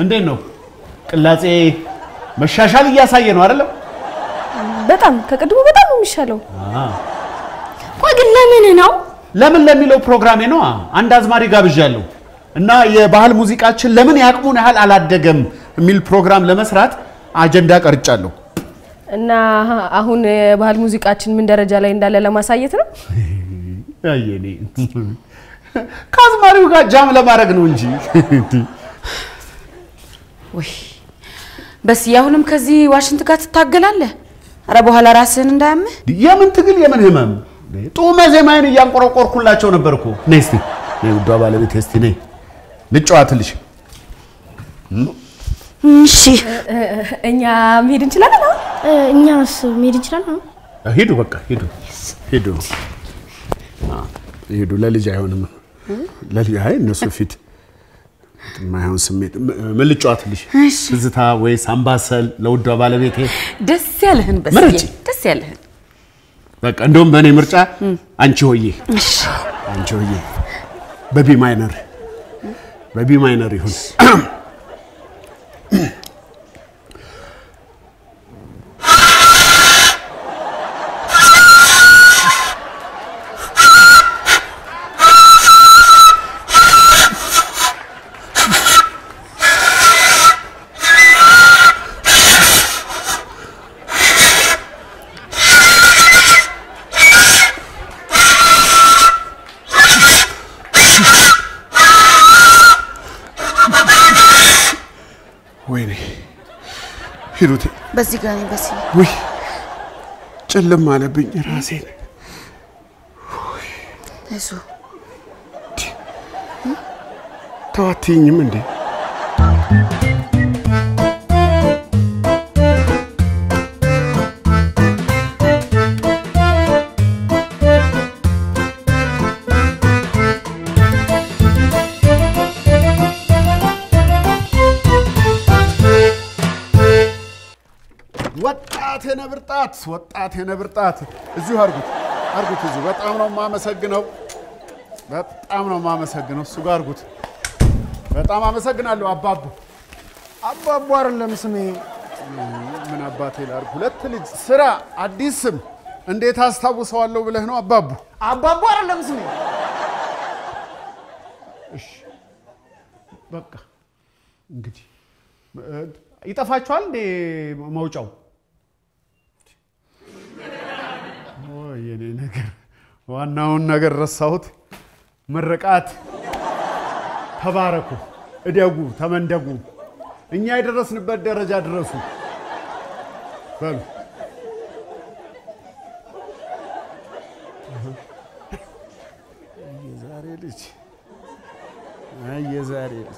እንዴት ነው ቅላጼ መሻሻል እያሳየ ነው አይደለም? በጣም ከቅድሙ በጣም ነው የሚሻለው። ቆይ ግን ለምን ነው? ለምን ለሚለው ፕሮግራሜ ነው። አንድ አዝማሪ ጋብዣለሁ እና የባህል ሙዚቃችን ለምን ያቅሙን ያህል አላደገም የሚል ፕሮግራም ለመስራት አጀንዳ ቀርጫለሁ። እና አሁን የባህል ሙዚቃችን ምን ደረጃ ላይ እንዳለ ለማሳየት ነው። አየኔ ከአዝማሪው ጋር ጃም ለማድረግ ነው እንጂ ወይ በስዬ አሁንም ከዚህ ዋሽንት ጋር ትታገላለህ? አረ በኋላ ራስህን እንዳያምህ። የምን ትግል የምን ህመም ጡመ ዜማዬን እያንቆረቆርኩላቸው ነበር እኮ። ነይ እስቲ ነይ ውዷ ባለቤት እስቲ ነይ ልጨዋትልሽ። እሺ እኛ መሄድ እንችላለን። አሁን እኛስ መሄድ እንችላለን? ሂዱ በቃ ሂዱ ሂዱ ሂዱ። ለልጅ አይሆንም ለልጅ አይ እነሱ ፊት የማይሆን ስሜት ምን ልጨዋትልሽ? ትዝታ ወይስ አምባሰል ለውዷ ባለቤቴ? ደስ ያለህን በስዬ ምረጪ። ደስ ያለህን። በቃ እንደውም በእኔ ምርጫ አንቺ ሆዬ አንቺ ሆዬ በቢ ማይነር በቢ ማይነር ይሁን። ወይኔ ሂሩቴ፣ በዚህ ጋር ነኝ በስዬ። ውይ ጭልም አለብኝ ራሴን። አይዞህ ተዋትኝም እንዴ? ወጣት የነብር ጣት ወጣት የነብር ጣት እዚሁ አርጉት አርጉት እዚሁ። በጣም ነው የማመሰግነው፣ በጣም ነው የማመሰግነው። እሱ ጋር አርጉት። በጣም አመሰግናለሁ አባቡ። አባቡ አይደለም ስሜ። ምን አባቴ ላርግ? ሁለት ልጅ ስራ አዲስ ስም እንዴት አስታውሰዋለሁ ብለህ ነው አባቡ? አባቡ አይደለም ስሜ። እሺ በቃ እንግዲህ እ፣ ይጠፋችኋል እንዴ መውጫው? ኦይ የኔ ነገር ዋናውን ነገር ረሳሁት። ምርቃት ተባረኩ፣ እደጉ፣ ተመንደጉ፣ እኛ የደረስንበት ደረጃ ድረሱ በሉ። የዛሬ ልጅ አይ የዛሬ ልጅ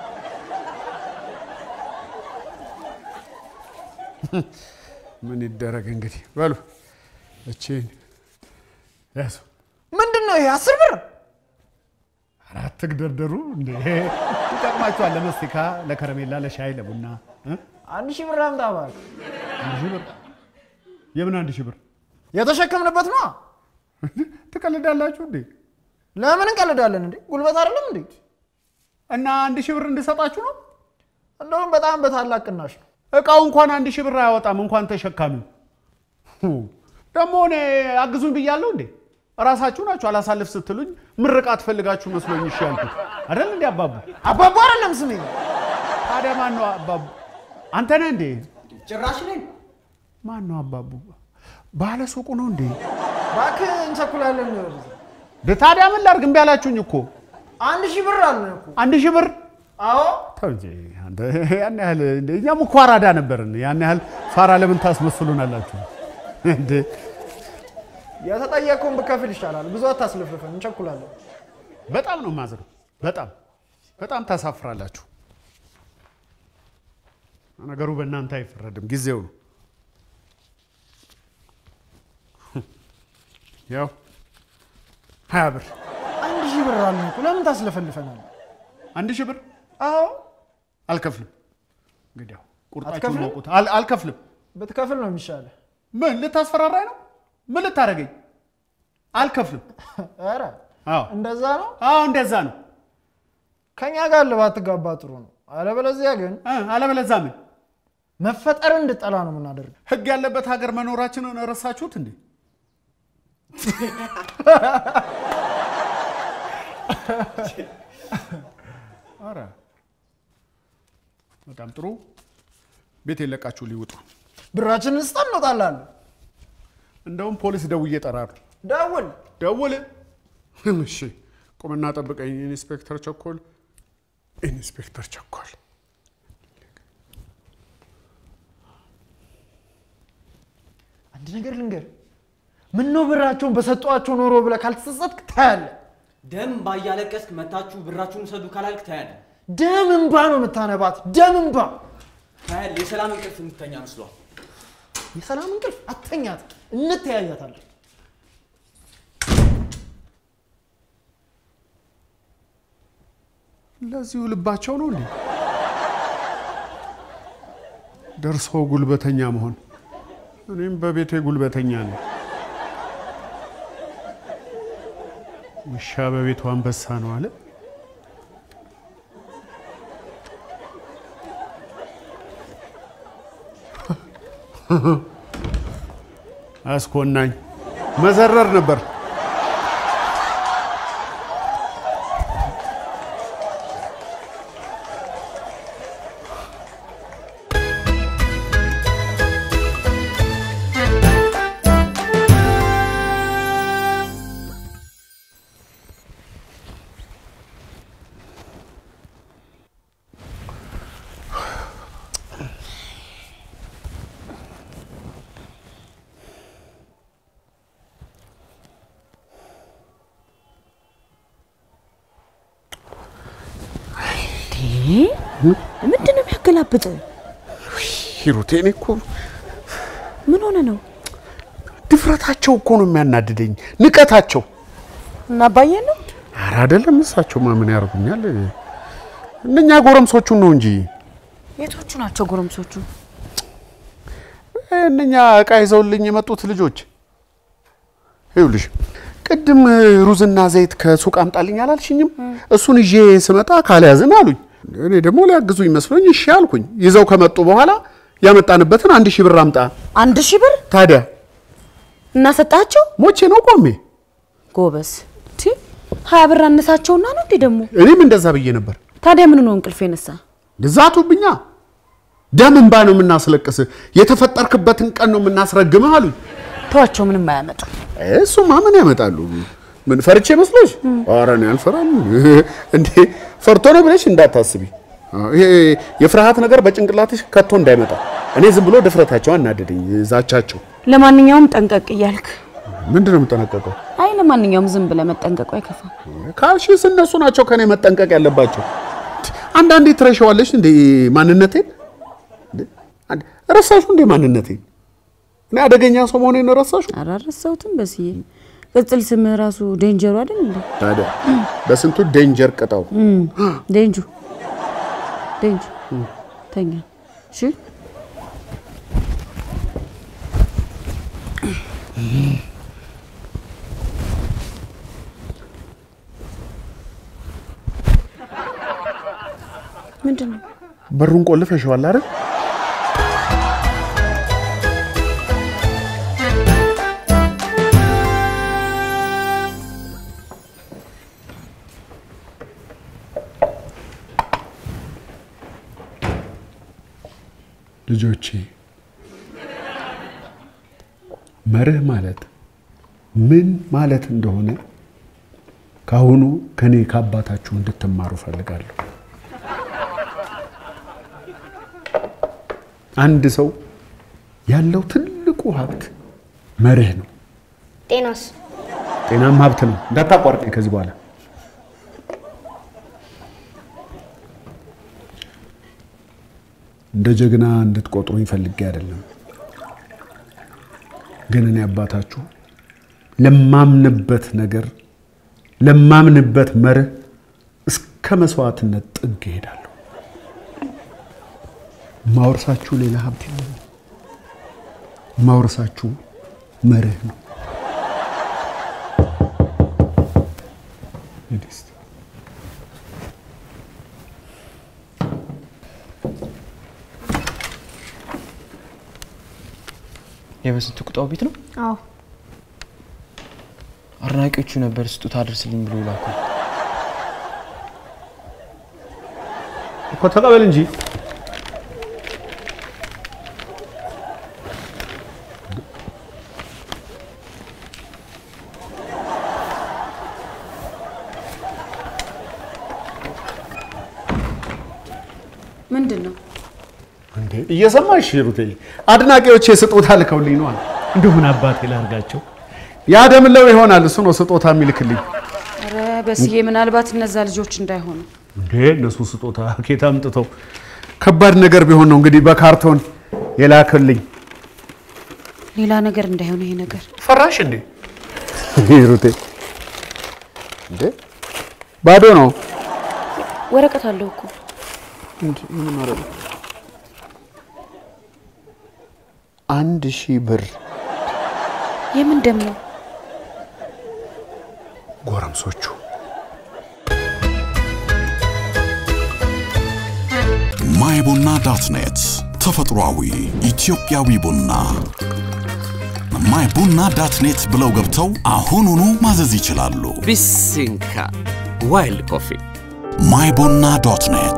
ምን ይደረግ እንግዲህ በሉ እቺን ያዙ። ምንድን ነው ይሄ? አስር ብር አራት ትግደርደሩ እንዴ ይጠቅማችኋል። ለመስቲካ፣ ለከረሜላ፣ ለሻይ፣ ለቡና እ? አንድ ሺህ ብር አምጣ እባክህ። አንድ ሺህ ብር የምን አንድ ሺህ ብር የተሸከምንበት ነው። ትቀልዳላችሁ እንዴ? ለምን እንቀልዳለን እንዴ? ጉልበት አይደለም እንዴ? እና አንድ ሺህ ብር እንድሰጣችሁ ነው? እንደውም በጣም በታላቅ ቅናሽ ነው። እቃው እንኳን አንድ ሺህ ብር አያወጣም፣ እንኳን ተሸካሚው። ደግሞ እኔ አግዙኝ ብያለሁ እንዴ? እራሳችሁ ናችሁ አላሳልፍ ስትሉኝ ምርቃት ፈልጋችሁ መስሎኝ እሺ ያልኩት አይደል እንዴ? አባቡ አባቡ አይደለም ስሜ። ታዲያ ማን ነው አባቡ? አንተ ነህ እንዴ? ጭራሽ ነኝ። ማን ነው አባቡ? ባለ ሱቁ ነው እንዴ? እባክህ እንቸኩላለን። ደ- ታዲያ ምን ላድርግ? እምቢ አላችሁኝ እኮ አንድ ሺህ ብር አለን እኮ። አንድ ሺህ ብር አዎ ተው እንጂ አንተ ያን ያህል እንደ እኛም እኮ አራዳ ነበርን። ያን ያህል ፋራ ለምን ታስመስሉናላችሁ እንዴ? የተጠየቀውን ብከፍል ይሻላል። ብዙ አታስለፍልፈን፣ እንቸኩላለን። በጣም ነው የማዝነው። በጣም በጣም ታሳፍራላችሁ። ነገሩ በእናንተ አይፈረድም፣ ጊዜው ነው። ያው ሀያ ብር አንድ ሺህ ብር አለን እኮ ለምን ታስለፈልፈናል? አንድ ሺህ ብር አዎ አልከፍልም። እንግዲህ ያው ቁርጣችሁን አትከፍልም? ወቁት። አል- አልከፍልም። ብትከፍል ነው የሚሻለ። ምን ልታስፈራራኝ ነው? ምን ልታደርገኝ? አልከፍልም። ኧረ አዎ እንደዛ ነው። አዎ፣ እንደዛ ነው። ከኛ ጋር ልባትጋባ ጥሩ ነው። አለበለዚያ ግን እ፣ አለበለዚያ ምን መፈጠር እንድጠላ ነው የምናደርገው። ህግ ያለበት ሀገር መኖራችንን ረሳችሁት እንዴ? ኧረ በጣም ጥሩ። ቤት የለቃችሁ ሊውጡ። ብራችንን ስጠን እንወጣለን። እንደውም ፖሊስ ደውዬ እጠራለሁ። ደውል። ደውል። እሺ ቁምና ጠብቀኝ። ኢንስፔክተር ቸኮል፣ ኢንስፔክተር ቸኮል። አንድ ነገር ልንገር፣ ምነው ብራቸውን በሰጧቸው ኖሮ ብለህ ካልተጸጸትክ ታያለህ። ደም ባያለቀስክ መታችሁ ብራችሁን ውሰዱ ካላልክ ታያለህ። ደም እንባ ነው የምታነባት፣ ደም እንባ። ታያለህ። የሰላም እንቅልፍ የምትተኛ መስሏል። የሰላም እንቅልፍ አተኛት፣ እንተያያታለን። ለዚሁ ልባቸው ነው እንዴ ደርሶ ጉልበተኛ መሆን። እኔም በቤቴ ጉልበተኛ ነኝ። ውሻ በቤቱ አንበሳ ነው አለ። አስኮናኝ መዘረር ነበር። ምንድን ነው የሚያገላብጥ? ሂሩቴ እኔ እኮ ምን ሆነ ነው? ድፍረታቸው እኮ ነው የሚያናድደኝ፣ ንቀታቸው። እና አባዬ ነው ኧረ አይደለም፣ እሳቸውማ ምን ያደርጉኛል? እነኛ ጎረምሶቹን ነው እንጂ የቶቹ ናቸው ጎረምሶቹ? እነኛ እቃ ይዘውልኝ የመጡት ልጆች። ይኸውልሽ ቅድም ሩዝና ዘይት ከሱቅ አምጣልኝ አላልሽኝም? እሱን ይዤ ስመጣ ካልያዝን አሉኝ። እኔ ደግሞ ሊያግዙኝ መስሎኝ እሺ አልኩኝ። ይዘው ከመጡ በኋላ ያመጣንበትን አንድ ሺህ ብር አምጣ። አንድ ሺህ ብር ታዲያ እና ሰጣቸው? ሞቼ ነው ቆሜ። ጎበዝ ቲ ሀያ ብር አነሳቸውና ነው እንዴ ደግሞ? እኔም እንደዛ ብዬ ነበር። ታዲያ ምን ነው እንቅልፍ የነሳ? ዛቱብኛ። ደም እንባ ነው የምናስለቅስ፣ የተፈጠርክበትን ቀን ነው የምናስረግምህ አሉኝ። ተዋቸው፣ ምንም አያመጡ። እሱማ ምን ያመጣሉ? ምን ፈርቼ መስሎሽ? ኧረ እኔ አልፈራም። እንዴ ፈርቶ ነው ብለሽ እንዳታስቢ። ይሄ የፍርሃት ነገር በጭንቅላትሽ ከቶ እንዳይመጣ። እኔ ዝም ብሎ ድፍረታቸው አናደደኝ፣ ዛቻቸው። ለማንኛውም ጠንቀቅ እያልክ ምንድን ነው የምጠነቀቀው? አይ፣ ለማንኛውም ዝም ብለህ መጠንቀቁ አይከፋም። ካልሽስ እነሱ ናቸው ከኔ መጠንቀቅ ያለባቸው። አንዳንዴ ትረሻዋለሽ እንዴ ማንነቴን? ረሳሹ እንዴ ማንነቴን? እኔ አደገኛ ሰው መሆኔን ረሳሹ? አላረሳሁትም። በስዬ ቅጽል ስምህ ራሱ ዴንጀሩ አይደል እንዴ? ታዲያ በስንቱ ዴንጀር ቅጣው። ዴንጁ ዴንጁ ተኛ። እሺ ምንድን ነው? በሩን ቆልፈሽዋል አይደል? ልጆቼ መርህ ማለት ምን ማለት እንደሆነ ካሁኑ ከኔ ከአባታችሁ እንድትማሩ ፈልጋለሁ። አንድ ሰው ያለው ትልቁ ሀብት መርህ ነው። ጤናስ ጤናም ሀብት ነው። እንዳታቋርጠኝ ከዚህ በኋላ እንደ ጀግና እንድትቆጥሩኝ ፈልጌ አይደለም። ግን እኔ አባታችሁ ለማምንበት ነገር ለማምንበት መርህ እስከ መስዋዕትነት ጥግ እሄዳለሁ። ማውረሳችሁ ሌላ ሀብት የለም። ማውረሳችሁ መርህ ነው። ሂድ እስቲ። የበስንቱ ቁጣው ቤት ነው። አዎ አድናቂዎቹ ነበር ስጦታ አድርስልኝ ብሎ ይላኩ። እኮ ተቀበል እንጂ ምንድን ነው? እንዴ እየሰማሽ ሩቴ? አድናቂዎች የስጦታ ልከውልኝ ነው። እንዲሁ ምን አባቴ ላርጋቸው? ያደምለው ይሆናል እሱ ነው ስጦታ የሚልክልኝ። ኧረ በስዬ ምናልባት እነዛ ልጆች እንዳይሆኑ እንዴ እነሱ ስጦታ ኬታ አምጥተው ከባድ ነገር ቢሆን ነው እንግዲህ በካርቶን የላክልኝ። ሌላ ነገር እንዳይሆን ይሄ ነገር ፈራሽ እንዴ ሩቴ? እንዴ ባዶ ነው። ወረቀት አለው እኮ አንድ ሺህ ብር የምን ደም ነው? ጎረምሶቹ ማይ ቡና ዳት ኔት ተፈጥሯዊ ኢትዮጵያዊ ቡና ማይ ቡና ዳት ኔት ብለው ገብተው አሁኑኑ ማዘዝ ይችላሉ። ቢሲንካ ዋይልድ ኮፊ ማይ ቡና ዶት ኔት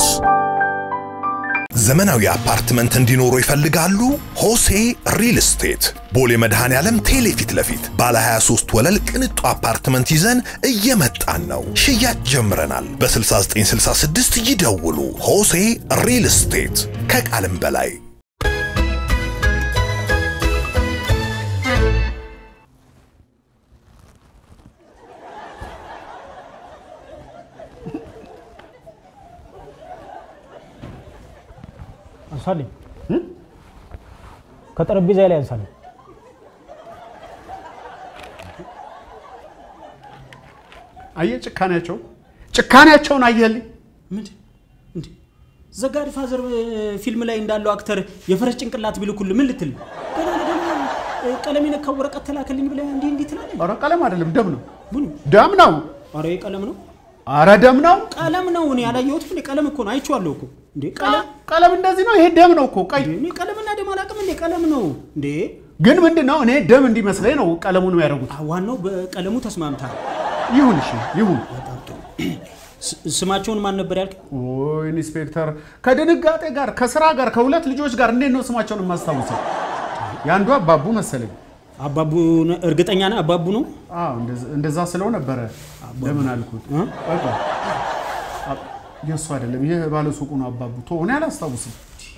ዘመናዊ አፓርትመንት እንዲኖሩ ይፈልጋሉ? ሆሴ ሪል ስቴት ቦሌ መድኃኔ ዓለም ቴሌ ፊት ለፊት ባለ 23 ወለል ቅንጡ አፓርትመንት ይዘን እየመጣን ነው። ሽያጭ ጀምረናል። በ6966 ይደውሉ። ሆሴ ሪል ስቴት ከቃልም በላይ አንሳልኝ፣ ከጠረጴዛ ላይ አንሳልኝ። አየህ ጭካኔያቸው ጭካኔያቸውን አየህልኝ። ምንድን እንዴ ዘጋሪ ፋዘር ፊልም ላይ እንዳለው አክተር የፈረስ ጭንቅላት ቢልኩል ምን ልትል ነው? ገና ለገና እ፣ ቀለም የነካው ወረቀት ተላከልኝ ብለህ እንዲህ እንዲህ ትላለህ? ኧረ ቀለም አይደለም ደም ነው ቡኒ ደም ነው። ኧረ ይሄ ቀለም ነው ኧረ ደም ነው። ቀለም ነው። እኔ ያላየሁትም እንዴ ቀለም እኮ ነው። አይቼዋለሁ እኮ እንዴ ቀለም ቀለም እንደዚህ ነው። ይሄ ደም ነው እኮ ቀይ። እኔ ቀለምና ደም አላውቅም እንዴ ቀለም ነው እንዴ። ግን ምንድን ነው እኔ ደም እንዲመስለኝ ነው ቀለሙን የሚያደርጉት። አ፣ ዋናው በቀለሙ ተስማምታል። ይሁን እሺ ይሁን። ስ- ስማቸውን ማን ነበር ያልክ? ኦይ ኢንስፔክተር፣ ከድንጋጤ ጋር ከስራ ጋር ከሁለት ልጆች ጋር እንዴት ነው ስማቸውን የማስታውሰው? የአንዱ አባቡ መሰለኝ። አባቡ ነ- እርግጠኛ ነህ አባቡ ነው? አዎ እንደዛ- እንደዛ ስለው ነበረ። ለምን አልኩት? በቃ አ- የእሱ አይደለም ይህ ባለ ሱቁ ነው አባቡ። ቶ እኔ አላስታውስም።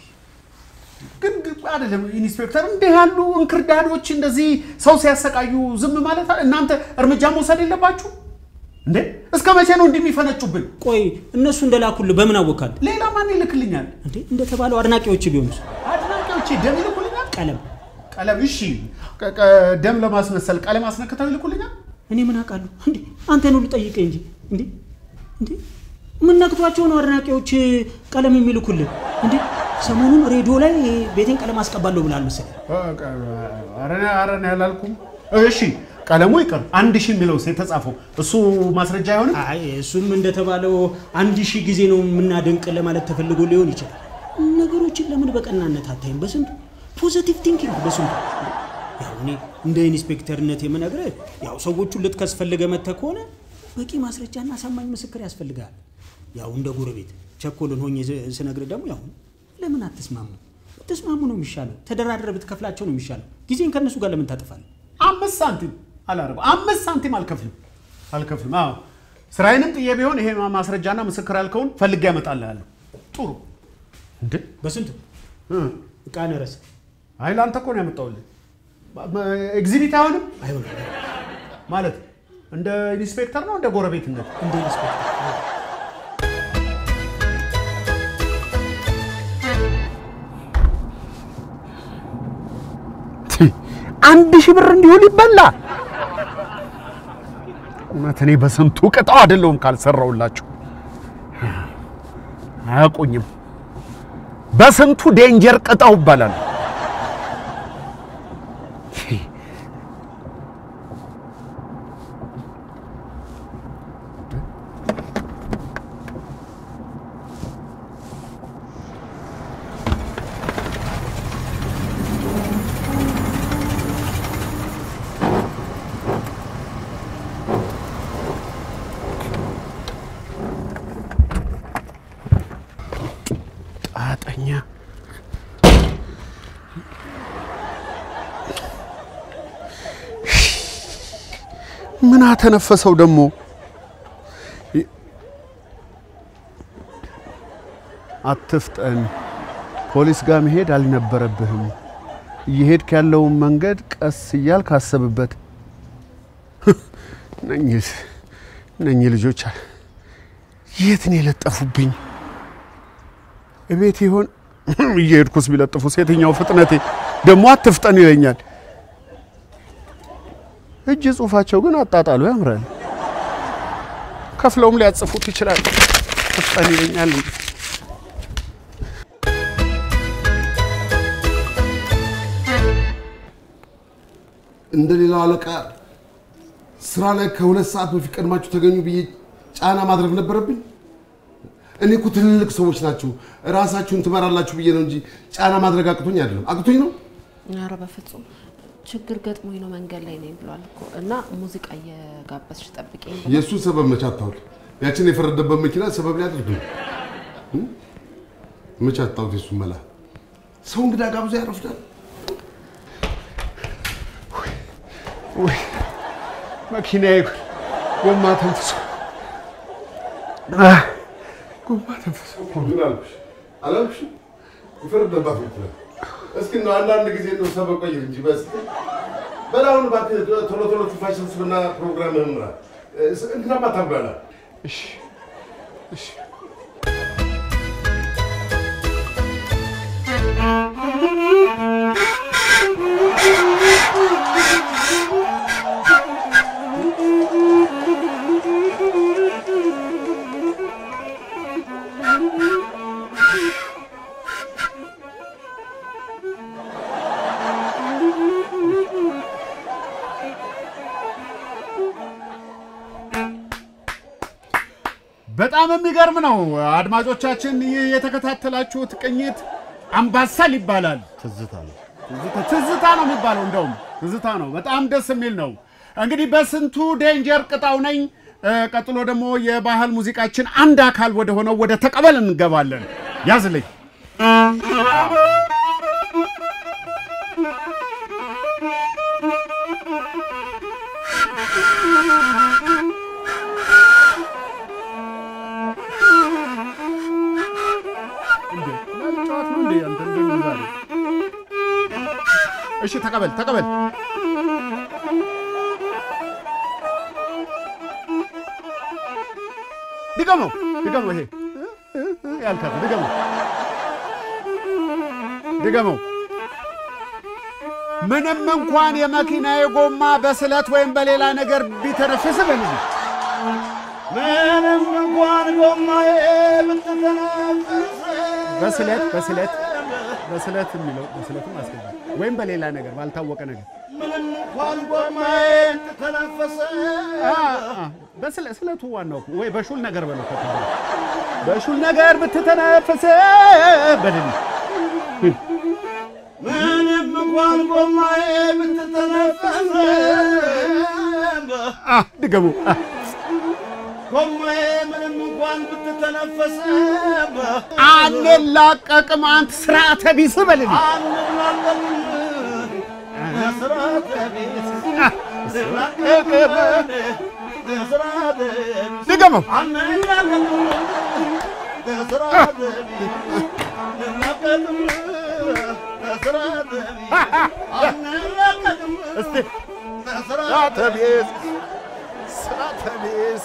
ግን ግን አይደለም ኢንስፔክተር፣ እንዲህ ያሉ እንክርዳዶች እንደዚህ ሰው ሲያሰቃዩ ዝም ማለት አለ- እናንተ እርምጃ መውሰድ የለባችሁ እንዴ? እስከ መቼ ነው እንዲህ የሚፈነጩብን? ቆይ እነሱ እንደላኩልህ በምን አወካል? ሌላ ማን ይልክልኛል? እንዴ እንደተባለው አድናቂዎች ቢሆኑስ? አድናቂዎቼ ደም ይልኩልኛል። ቀለም ቀለም እሺ፣ ቀ- ቀ- ደም ለማስመሰል ቀለም አስነክተው ይልኩልኛል። እኔ ምን አውቃለሁ? እንዴ አንተን ሁሉ ጠይቀኝ እንጂ እንዴ እንዴ ምን ነክቷቸው ነው አድናቂዎች ቀለም የሚልኩልህ? እንዴ ሰሞኑን ሬዲዮ ላይ ቤቴን ቀለም አስቀባለሁ ብላል መሰለኝ። ኧረ እኔ- ኧረ እኔ አላልኩም። እሺ ቀለሙ ይቅር፣ አንድ ሺህ የሚለው የተጻፈው እሱ ማስረጃ አይሆንም። አይ እሱም እንደተባለው አንድ ሺህ ጊዜ ነው የምናደንቅ ለማለት ተፈልጎ ሊሆን ይችላል። ነገሮችን ለምን በቀናነት አታይም? በስንቱ ፖዘቲቭ ቲንኪንግ በስንቱ ያው እኔ እንደ ኢንስፔክተርነት የምነግርህ ያው ሰዎቹን ልትከስ ፈልገህ መጥተህ ከሆነ በቂ ማስረጃና አሳማኝ ምስክር ያስፈልጋል። ያው እንደ ጎረቤት ቸኮልን ሆኜ ስ- ስነግርህ ደግሞ ያው ለምን አትስማሙ? ብትስማሙ ነው የሚሻለው። ተደራድረህ ብትከፍላቸው ነው የሚሻለው። ጊዜን ከእነሱ ጋር ለምን ታጠፋለህ? አምስት ሳንቲም አላደርገው፣ አምስት ሳንቲም አልከፍልም አልከፍልም። አዎ ስራዬንም ጥዬ ቢሆን ይሄ ማስረጃና ምስክር ያልከውን ፈልጌ ያመጣልሃለሁ። ጥሩ እንዴ በስንቱ እቃን ረስ አይ ለአንተ እኮ ነው ያመጣሁልህ። ኤግዚቢት አይሆንም አይሆንም ማለት እንደ ኢንስፔክተር ነው እንደ ጎረቤትነት እንደ ኢንስፔክተር አንድ ሺህ ብር እንዲሁ ሊበላ እውነት እኔ በስንቱ ቅጣው አይደለሁም ካልሰራውላችሁ አያውቁኝም። በስንቱ ዴንጀር ቅጣው ይባላል። ምን አተነፈሰው ደግሞ? አትፍጠን። ፖሊስ ጋር መሄድ አልነበረብህም። እየሄድክ ያለውን መንገድ ቀስ እያልክ አስብበት። እነኝህ እነኝህ ልጆች የት ነው የለጠፉብኝ? እቤት ይሆን እየሄድኩስ ቢለጥፉስ? የትኛው ፍጥነቴ ደግሞ አትፍጠን ይለኛል። እጅ ጽሁፋቸው ግን አጣጣሉ ያምራል። ከፍለውም ሊያጽፉት ይችላል። ፍጠን ይለኛል። እንደ ሌላው አለቃ ስራ ላይ ከሁለት ሰዓት በፊት ቀድማችሁ ተገኙ ብዬ ጫና ማድረግ ነበረብኝ? እኔ እኮ ትልልቅ ሰዎች ናችሁ፣ ራሳችሁን ትመራላችሁ ብዬ ነው እንጂ ጫና ማድረግ አቅቶኝ አይደለም። አቅቶኝ ነው? ኧረ በፍጹም ችግር ገጥሞኝ ነው መንገድ ላይ ነኝ ብሏል እኮ እና ሙዚቃ እየጋበዝሽ ጠብቂኝ ብሏል። የእሱን ሰበብ መቼ አታውል? ያችን የፈረደበት መኪና ሰበብ ሊያደርግ ነው። መቼ አታውት? የእሱን መላ ሰው እንግዳ ጋብዞ ያረፍዳል። ውይ መኪናዬ ጎማ ተንፍሶ አህ፣ ጎማ ተንፍሶ ምን አልኩሽ? አላልኩሽም? የፈረደባት መኪና እስኪ ነው አንዳንድ ጊዜ ነው ሰበብ ቀይር እንጂ በስ በላሁን እባክህ ቶሎ ቶሎ ትንፋሽ ሰብስብና ፕሮግራምህን ምራ። እንግዳማ ታብላላ። እሺ እሺ በጣም የሚገርም ነው። አድማጮቻችን፣ ይህ የተከታተላችሁት ቅኝት አምባሰል ይባላል። ትዝታ ነው። ትዝታ- ትዝታ ነው የሚባለው። እንደውም ትዝታ ነው። በጣም ደስ የሚል ነው። እንግዲህ በስንቱ ዴንጀር ቅጣው ነኝ። እ፣ ቀጥሎ ደግሞ የባህል ሙዚቃችን አንድ አካል ወደ ሆነው ወደ ተቀበል እንገባለን። ያዝልኝ። እንዴ ጨዋት ነው እንዴ? አንተ እንዴት ነው ዛሬ? እሺ ተቀበል ተቀበል። ድገመው ድገመው። ይሄ ያልካት ድገመው ድገመው። ምንም እንኳን የመኪናዬ ጎማ በስለት ወይም በሌላ ነገር ቢተነፍስ በልጅ ምንም እንኳን ጎማዬ ብትተነፍስ በስለት በስለት በስለት የሚለው በስለትም አስገባ ወይም በሌላ ነገር ባልታወቀ ነገር ምንም እንኳን ጎማዬ ብትተነፍስ አ፣ አ፣ በስለ- ስለቱ ዋናው እኮ ወይ በሹል ነገር በለው ከተባለ በሹል ነገር ብትተነፍስ በድል ምንም እንኳን ጎማዬ ብትተነፍስ አ፣ ድገሙ አ፣ ጎማዬ ምንም እንኳን ብትተነፍስ አንላቀቅም አንተ ስርዓተ ቢስ በልል አንላለም ስርዓተ ቢስ ስርዓተ ቢስ ድገመው አንላለም ስርዓተ ቢስ አንላቀቅም ስርዓተ ቢስ አንላቀቅም እስቲ ስርዓተ ቢስ ስርዓተ ቢስ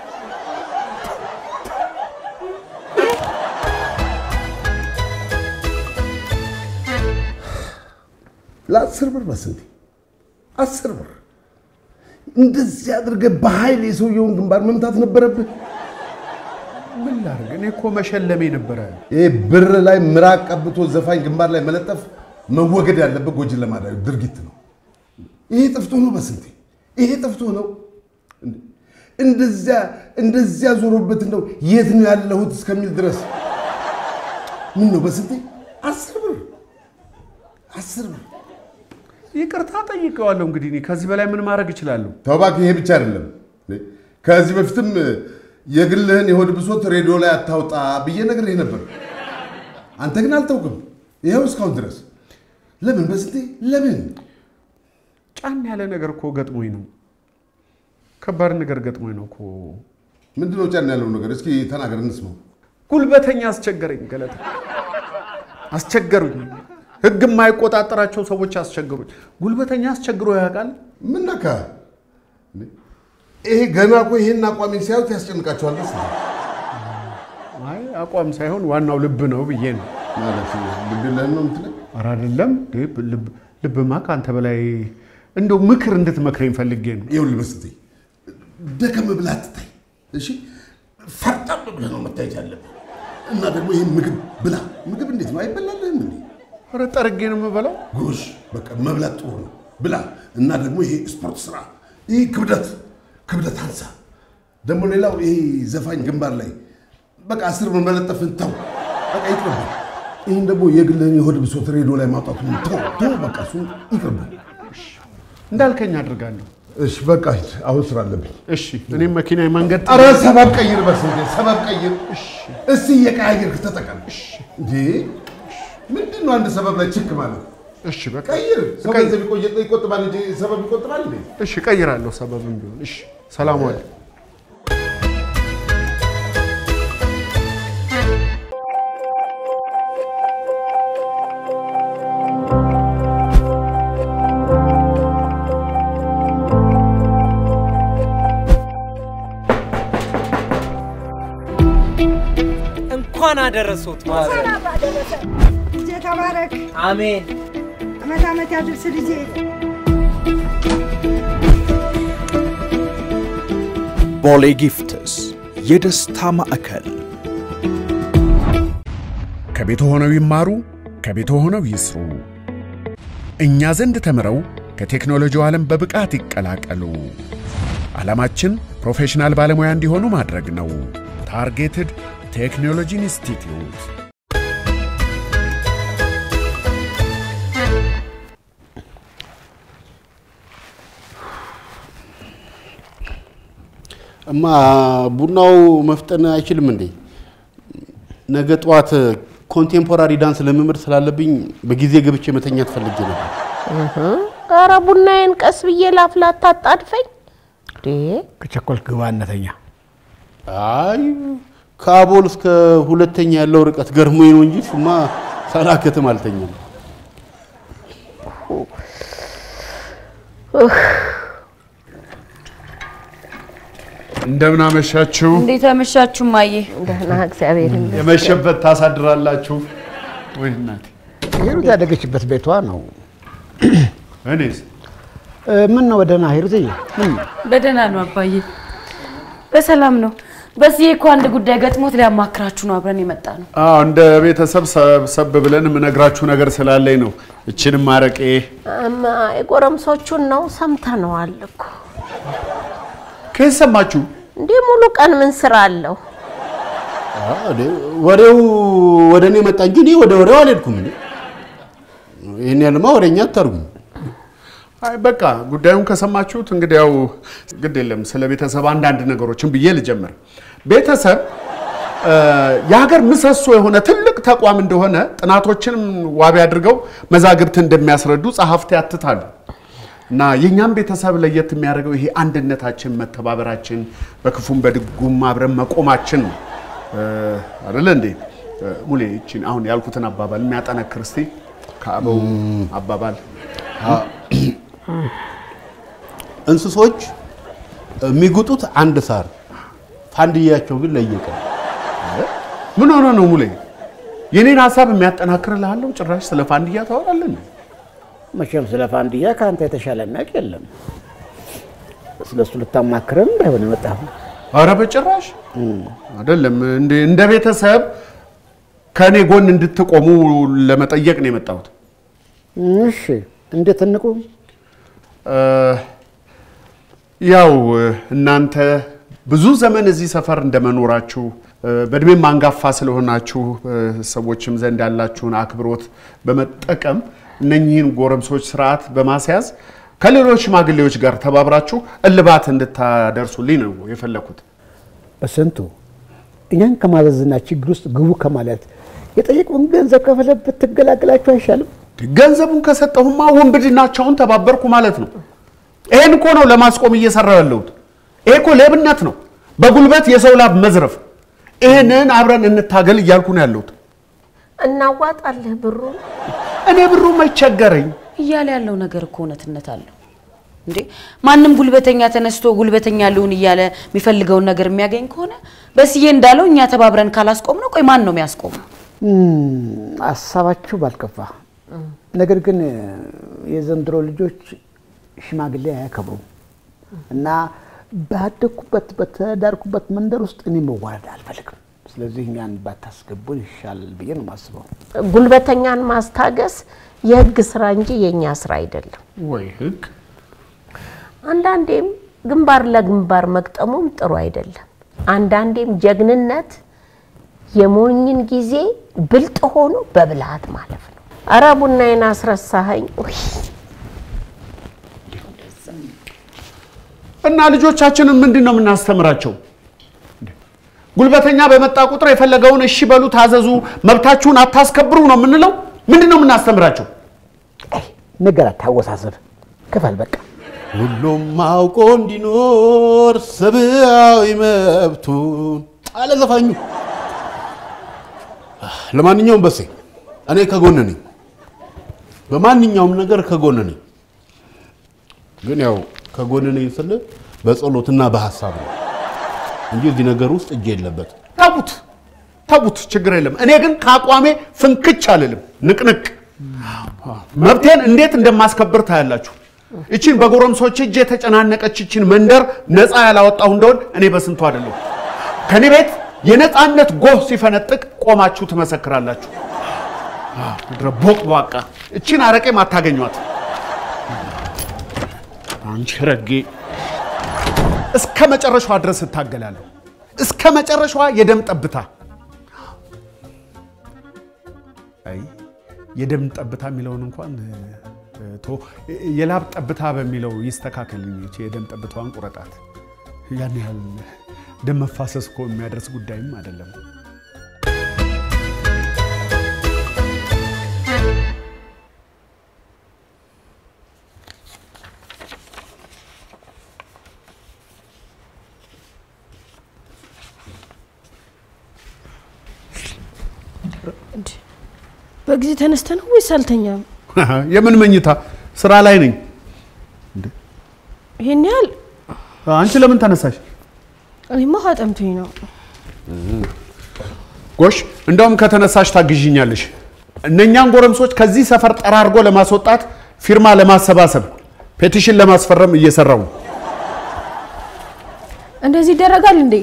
ለአስር ብር በስንቴ አስር ብር እንደዚህ አድርገህ በኃይል የሰውየውን ግንባር መምታት ነበረብህ። ምን ላድርግ? እኔ እኮ መሸለሜ ነበረ። ይሄ ብር ላይ ምራቅ ቀብቶ ዘፋኝ ግንባር ላይ መለጠፍ መወገድ ያለበት ጎጂን ለማድረግ ድርጊት ነው። ይሄ ጥፍቶ ነው በስንቴ ይሄ ጥፍቶ ነው። እንደዚያ እንደዚያ ዞሮበት እንደው የት ነው ያለሁት እስከሚል ድረስ ምን ነው በስንቴ አስር ብር አስር ብር ይቅርታ ጠይቀዋለሁ። እንግዲህ እኔ ከዚህ በላይ ምን ማድረግ እችላለሁ? ተው እባክህ፣ ይሄ ብቻ አይደለም። ከዚህ በፊትም የግልህን የሆድ ብሶት ሬዲዮ ላይ አታውጣ ብዬ ነግሬህ ነበር። አንተ ግን አልተውክም። ይኸው እስካሁን ድረስ ለምን በስንቴ ለምን? ጫን ያለ ነገር እኮ ገጥሞኝ ነው። ከባድ ነገር ገጥሞኝ ነው እኮ። ምንድነው ጫን ያለው ነገር? እስኪ ተናገር እንስማው። ጉልበተኛ አስቸገረኝ። ገለታ አስቸገሩኝ። ህግ የማይቆጣጠራቸው ሰዎች አስቸገሩኝ። ጉልበተኛ አስቸግሮ ያውቃል? ምን ነካ? ይሄ ገና እኮ ይሄን አቋሜን ሲያዩት ያስጨንቃቸዋል መሰለኝ። አይ አቋም ሳይሆን ዋናው ልብ ነው ብዬ ነው። ማለት ልብ የለህም ነው የምትለኝ? ኧረ አይደለም፣ ልብ- ልብማ ከአንተ በላይ እንደው ምክር እንድትመክረኝ ፈልጌ ነው። ይኸውልህ በስንቴ ደከም ብለህ አትታይ። እሺ ፈርጠም ብለህ ነው መታየት ያለብህ። እና ደግሞ ይህን ምግብ ብላ። ምግብ እንዴት ነው አይበላልህም እንዴ? ኧረ ጠርጌ ነው የምበላው። ጎሽ በቃ መብላት ጥሩ ነው ብላ። እና ደግሞ ይሄ ስፖርት ስራ፣ ይህ ክብደት ክብደት አንሳ። ደግሞ ሌላው ይሄ ዘፋኝ ግንባር ላይ በቃ አስር መመለጠፍን ተው፣ በቃ ይቅርብህ። ይህን ደግሞ የግልህን የሆድ ብሶት ሬዲዮ ላይ ማውጣቱን ተው ተው፣ በቃ እሱ ይቅርብህ። እንዳልከኝ አድርጋለሁ። እሺ በቃ ሂድ፣ አሁን ስራ አለብኝ። እሺ እኔም መኪና መንገድ ኧረ ሰበብ ቀይር፣ በስንቴ ሰበብ ቀይር። እስቲ እየቀያየርክ ተጠቀም። እንዴ ምንድን ነው አንድ ሰበብ ላይ ችክ ማለት? እሺ በቃ ቀይር። ሰው ገንዘብ ይቆይ- ይቆጥባል እንጂ ሰበብ ይቆጥባል እንዴ? እሺ ቀይራለሁ፣ ሰበብም ቢሆን እሺ። ሰላም ዋል። እንኳን አደረሶት ማዘር። ልጄ ተባረክ። አሜን። አመት አመት ያድርስ ልጄ። ቦሌ ጊፍትስ የደስታ ማዕከል ከቤት ሆነው ይማሩ፣ ከቤት ሆነው ይስሩ። እኛ ዘንድ ተምረው ከቴክኖሎጂው ዓለም በብቃት ይቀላቀሉ። ዓላማችን ፕሮፌሽናል ባለሙያ እንዲሆኑ ማድረግ ነው። ታርጌትድ ቴክኖሎጂ ኢንስቲትዩት እማ ቡናው መፍጠን አይችልም እንዴ? ነገ ጠዋት ኮንቴምፖራሪ ዳንስ ልምምድ ስላለብኝ በጊዜ ገብቼ መተኛት ፈልጌ ነበር። ኧረ ቡናዬን ቀስ ብዬ ላፍላ፣ አታጣድፈኝ። ከቸኮልክ ግባ እነተኛ። አይ ከአቦል እስከ ሁለተኛ ያለው ርቀት ገርሞኝ ነው እንጂ እሱማ ሳላከትም አልተኛም። እንደምን አመሻችሁ። እንዴት አመሻችሁ ማዬ? ደህና እግዚአብሔር ይመስገን። የመሸበት ታሳድራላችሁ ወይ እናቴ? ሂሩት ያደገችበት ቤቷ ነው። እኔስ ምን ነው ደህና ሂሩትዬ? ምን በደህና ነው አባዬ፣ በሰላም ነው። በዚህ እኮ አንድ ጉዳይ ገጥሞት ሊያማክራችሁ ነው አብረን የመጣ ነው። አዎ እንደ ቤተሰብ ሰብሰብ ብለን የምነግራችሁ ነገር ስላለኝ ነው። እችንም አረቄ እማ የጎረምሶቹን ነው ሰምተነዋል እኮ። ከየት ሰማችሁ? እንዲህ ሙሉ ቀን ምን ስራ አለው? ወሬው ወደ እኔ መጣ እንጂ እኔ ወደ ወሬው አልሄድኩም። እንዴ ይህን ያልማ ወሬኛ አታርጉም። አይ በቃ ጉዳዩን ከሰማችሁት እንግዲህ ያው ግድ የለም። ስለ ቤተሰብ አንዳንድ ነገሮችን ብዬ ልጀምር። ቤተሰብ እ፣ የሀገር ምሰሶ የሆነ ትልቅ ተቋም እንደሆነ ጥናቶችንም ዋቢ አድርገው መዛግብት እንደሚያስረዱ ጸሐፍት ያትታሉ። እና የእኛም ቤተሰብ ለየት የሚያደርገው ይሄ አንድነታችን፣ መተባበራችን፣ በክፉም በድጉም አብረን መቆማችን ነው እ፣ አይደለ እንዴ? እ፣ ሙሌ ይቺን አሁን ያልኩትን አባባል የሚያጠነክር እስቲ ከአበው አባባል እንስሶች የሚጉጡት አንድ ሳር፣ ፋንድያቸው ግን ለየቀን። ምን ሆነ ነው ሙሌ? የኔን ሀሳብ የሚያጠናክርልሃለሁ። ጭራሽ ስለ ፋንድያ ታወራለን። መቼም ስለ ፋንድያ ከአንተ የተሻለ የሚያውቅ የለም። ስለ እሱ ልታማክረን እንዳይሆን የመጣኸው። አረ በጭራሽ አይደለም። እንደ እንደ ቤተሰብ ከእኔ ጎን እንድትቆሙ ለመጠየቅ ነው የመጣሁት። እሺ፣ እንዴት እንቁም? እ፣ ያው እናንተ ብዙ ዘመን እዚህ ሰፈር እንደመኖራችሁ እ፣ በእድሜም አንጋፋ ስለሆናችሁ እ፣ ሰዎችም ዘንድ ያላችሁን አክብሮት በመጠቀም እነኚህን ጎረምሶች ስርዓት በማስያዝ ከሌሎች ሽማግሌዎች ጋር ተባብራችሁ እልባት እንድታደርሱልኝ ነው የፈለኩት። በስንቱ እኛን ከማዘዝና ችግር ውስጥ ግቡ ከማለት የጠየቀውን ገንዘብ ከፍለህ ብትገላገላችሁ አይሻልም? ገንዘቡን ከሰጠሁማ ውንብድናቸውን ተባበርኩ ማለት ነው። ይሄን እኮ ነው ለማስቆም እየሰራው ያለሁት። ይሄ እኮ ሌብነት ነው፣ በጉልበት የሰው ላብ መዝረፍ። ይህንን አብረን እንታገል እያልኩ ነው ያለሁት። እናዋጣልህ ብሩ እኔ ብሩ መቸገረኝ እያለ ያለው ነገር እኮ እውነትነት አለው እንዴ። ማንም ጉልበተኛ ተነስቶ ጉልበተኛ ልሁን እያለ የሚፈልገውን ነገር የሚያገኝ ከሆነ በስዬ እንዳለው እኛ ተባብረን ካላስቆም ነው፣ ቆይ ማን ነው የሚያስቆመው? ሀሳባችሁ ባልከፋ፣ ነገር ግን የዘንድሮ ልጆች ሽማግሌ አያከብሩም እና ባደግኩበት በተዳርኩበት መንደር ውስጥ እኔ መዋረድ አልፈልግም። ስለዚህ እኛን ባታስገቡን ይሻላል ብዬ ነው የማስበው። ጉልበተኛን ማስታገስ የህግ ስራ እንጂ የእኛ ስራ አይደለም። ወይ ህግ አንዳንዴም ግንባር ለግንባር መግጠሙም ጥሩ አይደለም። አንዳንዴም ጀግንነት የሞኝን ጊዜ ብልጥ ሆኖ በብልሃት ማለፍ ነው። አረ ቡናዬን አስረሳኸኝ። ውይ እና ልጆቻችንን ምንድን ነው የምናስተምራቸው? ጉልበተኛ በመጣ ቁጥር የፈለገውን እሺ በሉ፣ ታዘዙ፣ መብታችሁን አታስከብሩ ነው የምንለው? ምንድን ነው የምናስተምራቸው? ነገር አታወሳሰብ፣ ክፈል በቃ። ሁሉም አውቆ እንዲኖር ሰብአዊ መብቱን አለ ዘፋኙ። ለማንኛውም በሴ እኔ ከጎን ነኝ፣ በማንኛውም ነገር ከጎን ነኝ። ግን ያው ከጎን ነኝ ስል በጸሎትና በሀሳብ ነው እንጂ እዚህ ነገር ውስጥ እጅ የለበት። ተቡት ተቡት፣ ችግር የለም። እኔ ግን ከአቋሜ ፍንክች አልልም፣ ንቅንቅ። መብቴን እንዴት እንደማስከብር ታያላችሁ። እቺን በጎረምሶች እጅ የተጨናነቀች እቺን መንደር ነፃ ያላወጣሁ እንደሆን እኔ በስንቱ አይደለሁ። ከኔ ቤት የነፃነት ጎህ ሲፈነጥቅ ቆማችሁ ትመሰክራላችሁ። ምድረ ቦቅቧቃ እቺን አረቄም አታገኟት። አንቺ ረጌ እስከ መጨረሻዋ ድረስ እታገላለሁ። እስከ መጨረሻዋ የደም ጠብታ አይ የደም ጠብታ የሚለውን እንኳን ቶ የላብ ጠብታ በሚለው ይስተካከል። ይቺ የደም ጠብታዋን ቁረጣት። ያን ያህል ደም መፋሰስ እኮ የሚያደርስ ጉዳይም አይደለም። በጊዜ ተነስተ ነው ወይስ አልተኛም? የምን መኝታ? ስራ ላይ ነኝ። ይሄን ያህል አንቺ ለምን ተነሳሽ? እኔማ ውሃ ጠምቶኝ ነው። ጎሽ፣ እንደውም ከተነሳሽ ታግዥኛለሽ። እነኛን ጎረምሶች ከዚህ ሰፈር ጠራርጎ ለማስወጣት ፊርማ ለማሰባሰብ ፔቲሽን ለማስፈረም እየሰራው ነው። እንደዚህ ይደረጋል እንዴ?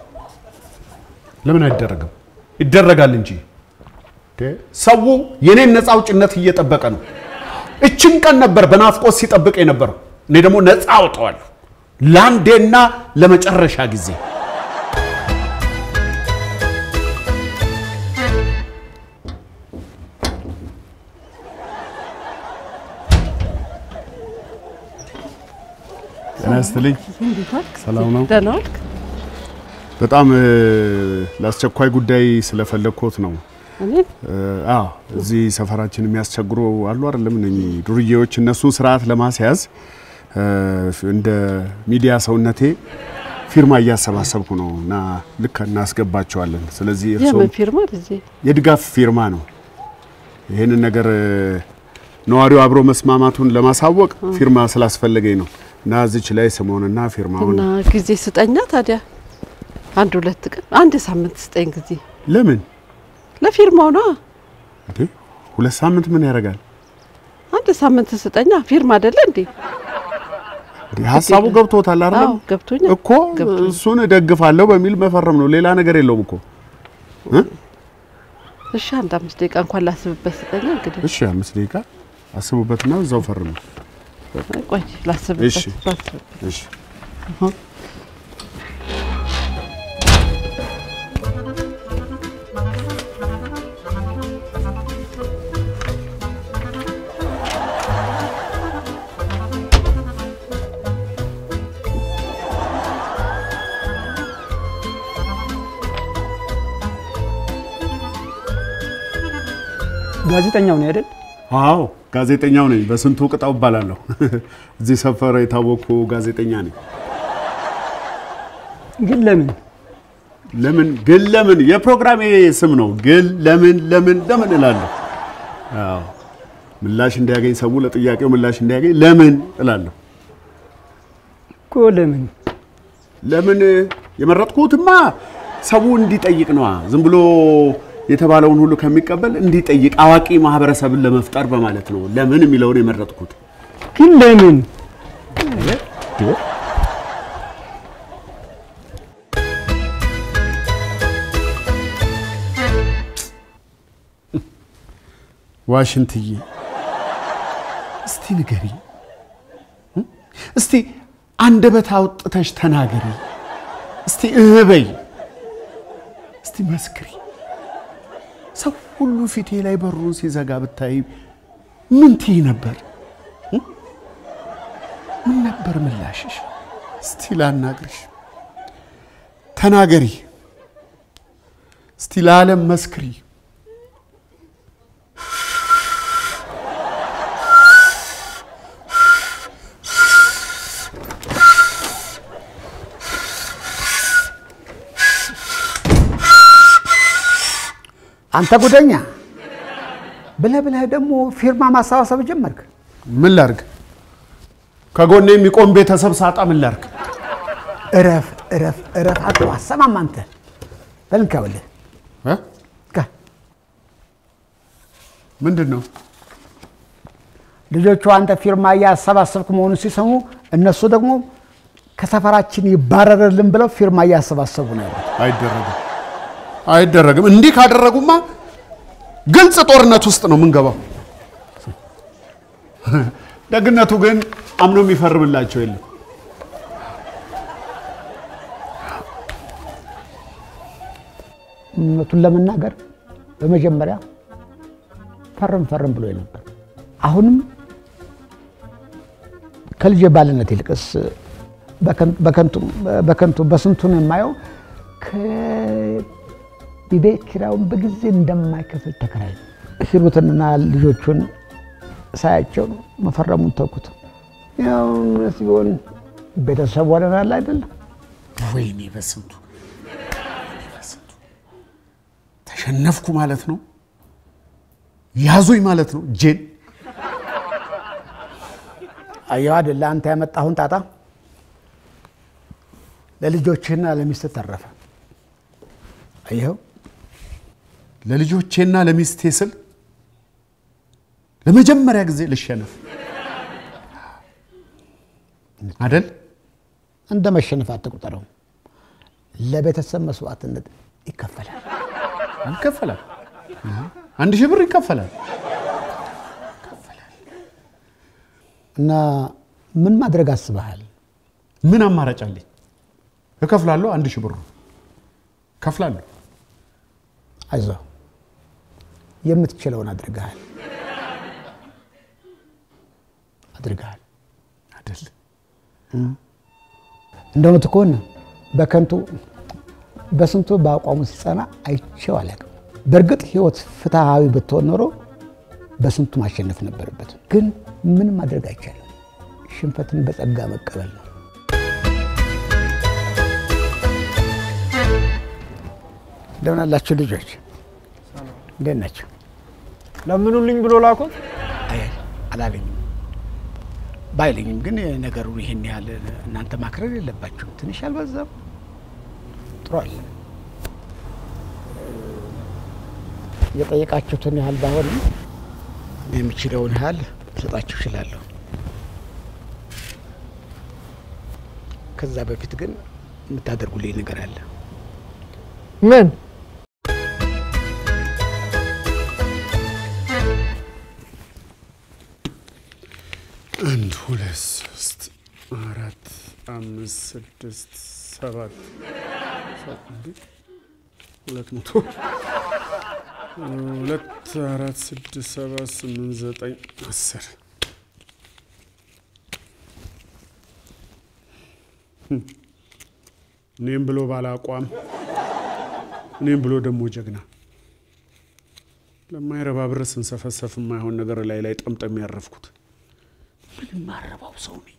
ለምን አይደረግም? ይደረጋል እንጂ ሰው የኔን ነፃ አውጭነት እየጠበቀ ነው። እችን ቀን ነበር በናፍቆት ሲጠብቅ የነበረው። እኔ ደግሞ ነፃ አውጠዋለሁ ለአንዴና ለመጨረሻ ጊዜ። ጤና ይስጥልኝ። ሰላም ነው? ደህና ዋልክ? በጣም ለአስቸኳይ ጉዳይ ስለፈለግኮት ነው። እኔን አዎ እዚህ ሰፈራችን የሚያስቸግሩ አሉ አይደለም? እነኚህ ዱርዬዎች እነሱን ስርዓት ለማስያዝ እንደ ሚዲያ ሰውነቴ ፊርማ እያሰባሰብኩ ነው እና ልክ እናስገባቸዋለን። ስለዚህ እርስዎም የምን ፊርማ ልጄ? የድጋፍ ፊርማ ነው። ይህንን ነገር ነዋሪው አብሮ መስማማቱን ለማሳወቅ ፊርማ ስላስፈለገኝ ነው እና እዚች ላይ ስምዎንና ፊርማውን እና ጊዜ ስጠኛ ታዲያ አንድ ሁለት ቀን አንድ ሳምንት ስጠኝ ጊዜ ለምን ለፊርማው ነዋ። እንዴ ሁለት ሳምንት ምን ያደርጋል? አንድ ሳምንት ስጠኛ ፊርማ አይደለ እንዴ? እንዴ ሀሳቡ ገብቶታል አይደለም? አዎ ገብቶኛል እኮ እሱን እደግፋለሁ በሚል መፈረም ነው። ሌላ ነገር የለውም እኮ እ? እሺ አንድ አምስት ደቂቃ እንኳን ላስብበት ስጠኛ እንግዲህ እሺ አምስት ደቂቃ አስቡበትና እዛው ፈርሙ። ቆይ ላስብበት እሺ ላስብበት እሺ ጋዜጠኛው ነው አይደል? አዎ ጋዜጠኛው ነኝ። በስንቱ ቅጣው እባላለሁ። እዚህ ሰፈር የታወቅኩ ጋዜጠኛ ነኝ። ግን ለምን ለምን ግን ለምን የፕሮግራሜ ስም ነው። ግን ለምን ለምን ለምን እላለሁ። አዎ ምላሽ እንዲያገኝ ሰው ለጥያቄው ምላሽ እንዲያገኝ ለምን እላለሁ። እኮ ለምን ለምን የመረጥኩትማ ሰው እንዲጠይቅ ነዋ። ዝም ብሎ የተባለውን ሁሉ ከሚቀበል እንዲጠይቅ አዋቂ ማህበረሰብን ለመፍጠር በማለት ነው ለምን የሚለውን የመረጥኩት። ግን ለምን ዋሽንትዬ እስቲ ንገሪ፣ እስቲ አንደበት አውጥተሽ ተናገሪ፣ እስቲ እህ በይ፣ እስቲ መስክሪ። ሰው ሁሉ ፊቴ ላይ በሩን ሲዘጋ ብታይ ምን ትይ ነበር? ምን ነበር ምላሽሽ? እስቲ ላናግርሽ፣ ተናገሪ፣ እስቲ ለዓለም መስክሪ። አንተ ጉደኛ ብለህ ብለህ ደግሞ ፊርማ ማሰባሰብ ጀመርክ። ምን ላርግ? ከጎኔ የሚቆም ቤተሰብ ሳጣ ምን ላርግ? እረፍ እረፍ እረፍ። አቶ አሰማም አንተ በልንካ በልህ ምንድን ነው? ልጆቹ አንተ ፊርማ እያሰባሰብክ መሆኑን ሲሰሙ እነሱ ደግሞ ከሰፈራችን ይባረርልን ብለው ፊርማ እያሰባሰቡ ነው ያሉት። አይደረግም፣ አይደረግም። እንዲህ ካደረጉማ ግልጽ ጦርነት ውስጥ ነው የምንገባው። ደግነቱ ግን አምኖ የሚፈርምላቸው የለም። እውነቱን ለመናገር በመጀመሪያ ፈርም ፈርም ብሎ ነበር። አሁንም ከልጅ ባልነት ይልቅስ በከንቱ በስንቱን የማየው ከቤት ኪራዩን በጊዜ እንደማይከፍል ተከራይ ሂሩትንና ልጆቹን ሳያቸው መፈረሙን ተውኩት። ያው ሲሆን ቤተሰብ ሆነናል አይደለም። ወይኔ በስንቱ ተሸነፍኩ ማለት ነው። ያዙኝ ማለት ነው። ጄን አየሁ አይደለ አንተ ያመጣሁን ጣጣ ለልጆችህና ለሚስት ተረፈ። አየኸው ለልጆቼና ለሚስቴ ስል ለመጀመሪያ ጊዜ ልሸነፍ አደል? እንደ መሸነፍ አትቁጠረው። ለቤተሰብ መስዋዕትነት ይከፈላል ይከፈላል። አንድ ሺህ ብር ይከፈላል። እና ምን ማድረግ አስበሃል? ምን አማራጭ አለኝ? እከፍላለሁ። አንድ ሺህ ብሩ እከፍላለሁ። አይዞህ፣ የምትችለውን አድርገሃል አድርገሃል አይደል? እንደ እውነቱ ከሆነ በከንቱ በስንቱ በአቋሙ ሲጸና አይቼው አላውቅም። በእርግጥ ህይወት ፍትሐዊ ብትሆን ኖሮ በስንቱ ማሸነፍ ነበረበት። ግን ምን ማድረግ አይቻልም። ሽንፈትን በጸጋ መቀበል ነው። እንደምን አላችሁ ልጆች? እንዴት ናቸው? ለምኑልኝ ብሎ ላኩት። አይ አላለኝም ባይለኝም ግን ነገሩ ይሄን ያህል እናንተ ማክረር የለባችሁም። ትንሽ አልበዛም? ጥሩ አለ። የጠየቃችሁትን ያህል ባይሆንም የምችለውን ያህል ልሰጣችሁ እችላለሁ። ከዛ በፊት ግን የምታደርጉልኝ ነገር አለ። ምን? አንድ ሁለት ሶስት አራት አምስት ስድስት ሰባት ሁለት መቶ ሁለት አራት ስድስት ሰባት ስምንት ዘጠኝ አስር እኔም ብሎ ባለ አቋም እኔም ብሎ ደግሞ ጀግና ለማይረባ ብር ስንሰፈሰፍ የማይሆን ነገር ላይ ላይ ጠምጠም ያረፍኩት ምን ማረባው ሰው ነኝ።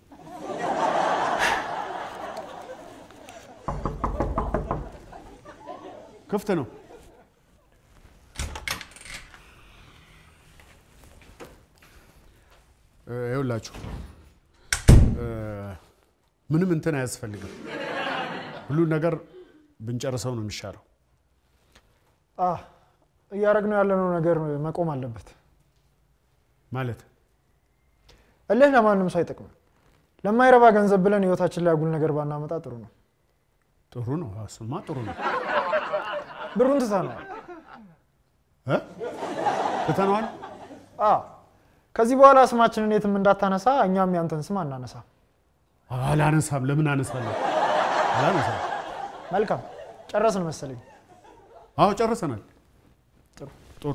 ክፍት ነው። እ፣ ይኸውላችሁ እ፣ ምንም እንትን አያስፈልግም። ሁሉን ነገር ብንጨርሰው ነው የሚሻለው። አህ እያደረግነው ያለነው ነገር መቆም አለበት። ማለት እልህ ለማንም ሰው አይጠቅምም። ለማይረባ ገንዘብ ብለን ህይወታችን ላይ አጉል ነገር ባናመጣ ጥሩ ነው። ጥሩ ነው። እሱማ ጥሩ ነው። ብሩን ትተነዋል። እ? ትተነዋል። አዎ ከዚህ በኋላ ስማችንን የትም እንዳታነሳ፣ እኛም ያንተን ስም አናነሳ። አላነሳም። ለምን አነሳለሁ? አላነሳም። መልካም ጨረስን መሰለኝ። አዎ ጨርሰናል። ጥሩ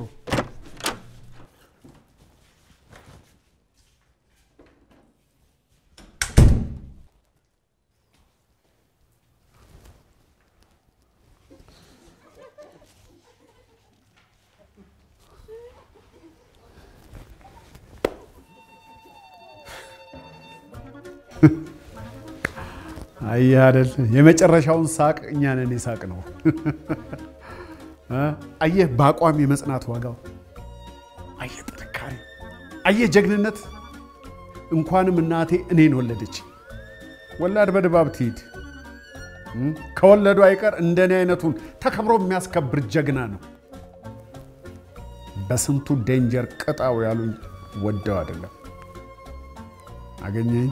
አየህ አይደል? የመጨረሻውን ሳቅ እኛ ነን የሳቅ ነው። አየህ በአቋም የመጽናት ዋጋው፣ አየህ ጥንካሬ፣ አየህ ጀግንነት። እንኳንም እናቴ እኔን ወለደች። ወላድ በድባብ ትሂድ። ከወለዱ አይቀር እንደኔ አይነቱን ተከብሮ የሚያስከብር ጀግና ነው። በስንቱ ዴንጀር ቅጣው ያሉኝ ወደው አይደለም። አገኘኝ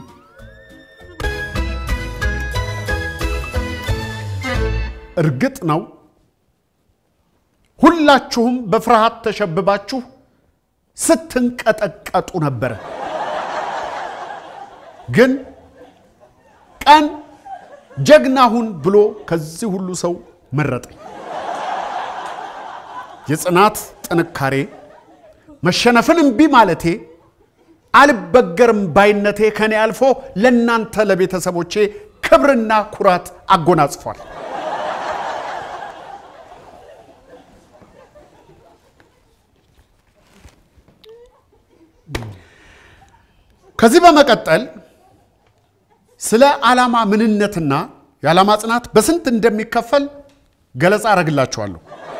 እርግጥ ነው ሁላችሁም በፍርሃት ተሸብባችሁ ስትንቀጠቀጡ ነበረ። ግን ቀን ጀግና ሁን ብሎ ከዚህ ሁሉ ሰው መረጠኝ። የጽናት ጥንካሬ፣ መሸነፍን እምቢ ማለቴ፣ አልበገርም ባይነቴ ከኔ አልፎ ለእናንተ ለቤተሰቦቼ ክብርና ኩራት አጎናጽፏል። ከዚህ በመቀጠል ስለ ዓላማ ምንነትና የዓላማ ጽናት በስንት እንደሚከፈል ገለጻ አረግላችኋለሁ።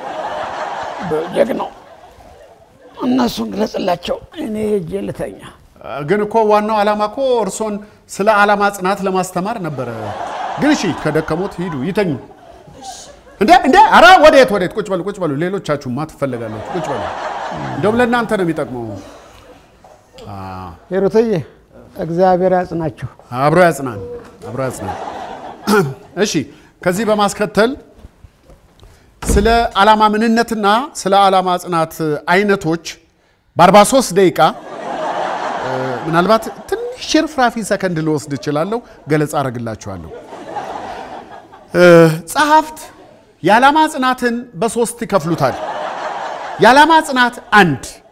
ጀግናው እነሱን ግለጽላቸው፣ እኔ ሄጄ ልተኛ። ግን እኮ ዋናው ዓላማ እኮ እርሶን ስለ ዓላማ ጽናት ለማስተማር ነበረ። ግን እሺ ከደከሞት ሂዱ ይተኙ። እንዴ እንዴ! ኧረ ወዴት ወዴት? ቁጭ በሉ ቁጭ በሉ። ሌሎቻችሁማ ትፈልጋላችሁ። ቁጭ በሉ። እንደውም ለእናንተ ነው የሚጠቅመው። ሂሩትዬ እግዚአብሔር ያጽናችሁ። አብሮ ያጽናን፣ አብሮ ያጽናን። እሺ ከዚህ በማስከተል ስለ ዓላማ ምንነትና ስለ ዓላማ ጽናት አይነቶች በ43 ደቂቃ ምናልባት ትንሽ ሽርፍራፊ ሰከንድ ልወስድ እችላለሁ፣ ገለጻ አደርግላችኋለሁ። ጸሐፍት የዓላማ ጽናትን በሶስት ይከፍሉታል። የዓላማ ጽናት አንድ